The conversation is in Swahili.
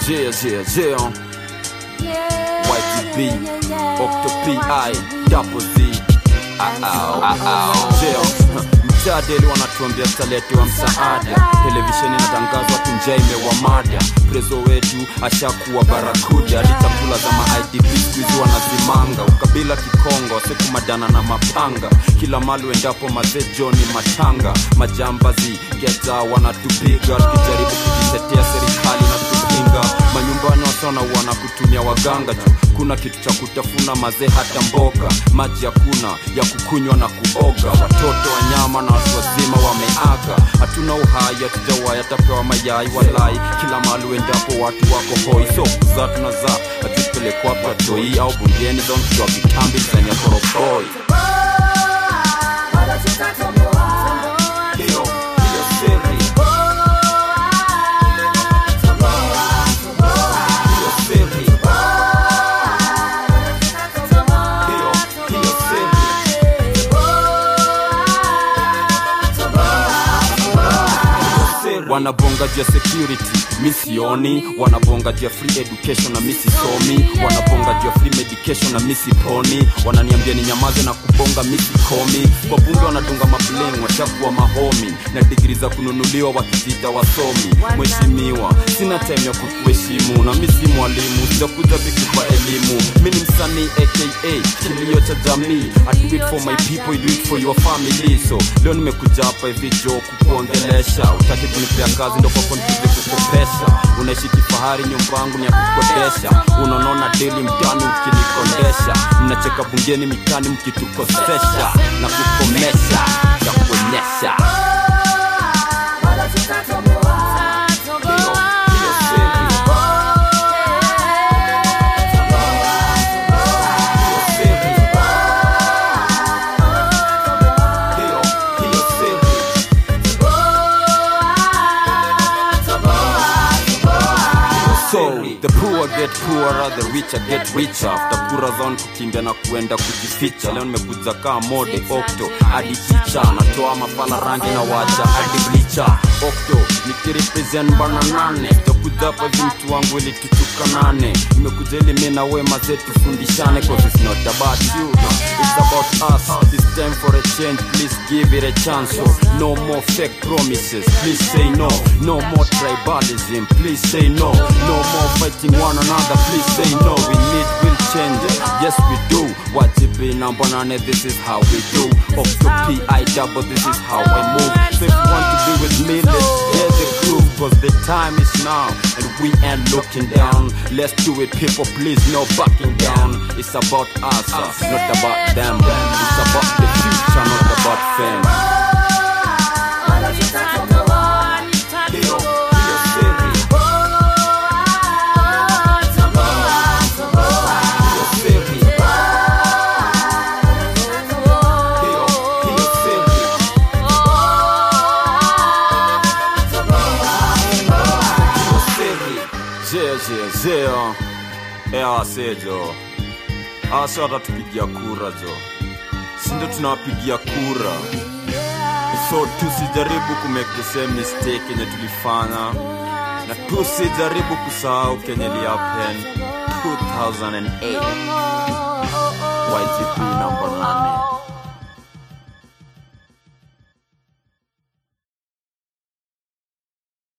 Yeah, yeah, yeah. YTB, Octo PI, Double Z. Au, au, yeah. Mjadeli wanatuambia taletiwa msaada, televisheni inatangazwa tunja imewamada. Prezo wetu ashakuwa barakuda, hadi chakula za ma-IDP squeeze wanazimanga. Ukabila Kikongo, sekumadana na mapanga, kila mali uendapo mazee Joni matanga. Majambazi geta wanatupiga, tukijaribu kujitetea serikali na kupinga. Manyumbani wasona wana kutumia waganga tu, kuna kitu cha kutafuna mazee hata mboga, maji hakuna ya kukunywa na kuoga. Watoto wanyama na watu wazima wameaga, hatuna uhai, hatujawahi atapewa mayai walai. Kila mahali uendapo watu wako hoi, so kuzaa tunazaa, hatupelekwa kwa toi au bungeni za mtu wa vitambi zenye korokoi. Hiyo hiyo siri, hiyo siri, hiyo hiyo siri. wanabonga juu ya security misioni wanabonga juu ya free education na misisomi wanabonga juu ya free medication na misiponi wananiambia ni nyamaze na kubonga misikomi kwa bunge wanadunga mableng washakuwa mahomi na digri za kununuliwa wakijita wasomi mheshimiwa sina time ya kukuheshimu na mi si mwalimu sijakuja vikupa elimu mi ni msanii aka kilio cha jamii I do it for my people, you do it for your family so leo nimekuja hapa hivi jo kukuongelesha utaki kunipea kazi ndo kwako nikuze kukopesha unaishi kifahari nyumba yangu ni ya kukodesha unaonona deli mtani ukinikondesha mnacheka bungeni mitani mkitukosesha na kukomesha ya kuonyesha hiyo hiyo siri hiyo siri hiyo hiyo siri So the poor get poorer, the richer get richer. After kura zao ni kukimbia na kuenda kujificha. Leo nimekuja kaa mode okto hadi chicha, natoa mafala rangi na wacha hadi blicha. Okto nikirepresent bana nane, sitakuja hapa hivi mtu wangu ili tutukanane. Nimekuja ili mimi na wewe mazee tufundishane, cause it's not about you, it's about us. It's time for a change, please give it a chance. So no more fake promises, please say no. No more tribalism, please say no. No more fighting one another, please say no. We need real change, yes we do. YTB number nine, this is how we do. Up to PI double, this is how I move. So if you want to be with me, let's get the groove, cause the time is now, and we ain't looking down. Let's do it, people, please, no backing down. It's about us, uh, not about them. It's about the future, not about fame. Hiyo, hiyo siri, hiyo siri, hiyo, hiyo siri. zeo ewasejo ase watatupigia kura jo sindo tunawapigia kura so tusijaribu kumake the same mistake yenye tulifanya na tusijaribu kusahau kenye liapen 2008 YTP